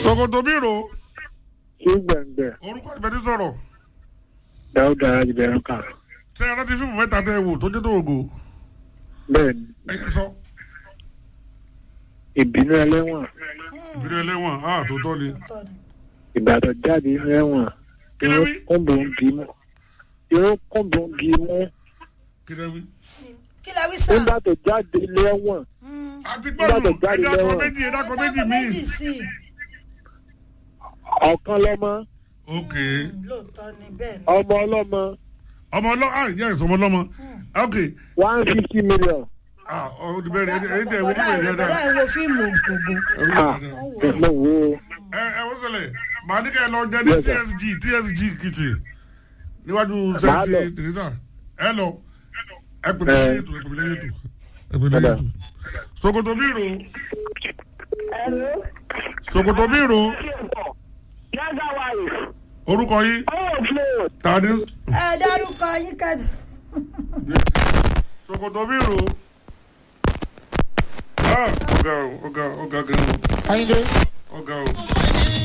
Sokoto bírò sí gbẹ̀ngbẹ̀ orúkọ ìbẹ̀tí sọ̀rọ̀ dáúdà ìbẹ̀rù kan ṣé ẹ rántí fíìmù mẹ́ta tẹ́ ẹ wò tó jẹ́ tó ògo bẹ́ẹ̀ ni ẹ̀yẹ sọ ìbínú ẹlẹ́wọ̀n ìbílẹ̀ ẹlẹ́wọ̀n á tó tọ́ ni ìbàdàn jáde nínú ẹ̀wọ̀n Kí ló wí? kúnbù ń bí mú irú kúnbù ń bí mú kí lẹ́ wí. kí la wí sá. nígbà tó jáde lẹ́wọ̀n àti gbọ́dọ̀ Nígbà tó jáde ẹ̀dá kan lẹ́wọ̀n. méjì ẹ̀dá kan méjì míì. sí i. ọ̀kan lọ́mọ ok lóòótọ́ ni bẹ́ẹ̀ ni. ọmọ ọlọ́mọ ọmọ ọlọ́ ah yes ọmọ ọlọ́mọ ok one fifty million ah ọ̀hún ti bẹ̀rẹ̀ ẹni ẹni tẹ̀ wọ́n bọ̀dá níbẹ̀ yẹn bọ̀dá dáa ẹ̀ wo fíìmù gbogbo. ah mo wo ẹ ẹ wọ́n sọlẹ̀ màá ní kẹ́ ẹ lọ jẹ ní Yes, sir. tsg tsg kitchen níwájú Màá sẹ́ńtì lọ. tìrìtà ẹ lọ ẹ pè mí Ẹ. lẹ́yìn ètò ẹ pè mí lẹ́yìn ètò ẹ pè mí lẹ́yìn ètò Sokoto bírò Sokoto bírò Yaga wife. orúkọ yìí Oh, flow. tani ẹ dárúkọ yín ká. Sokoto bírò ah ọ̀gá o ọ̀gá ọ̀gá gan o ayíǹde ọ̀gá o.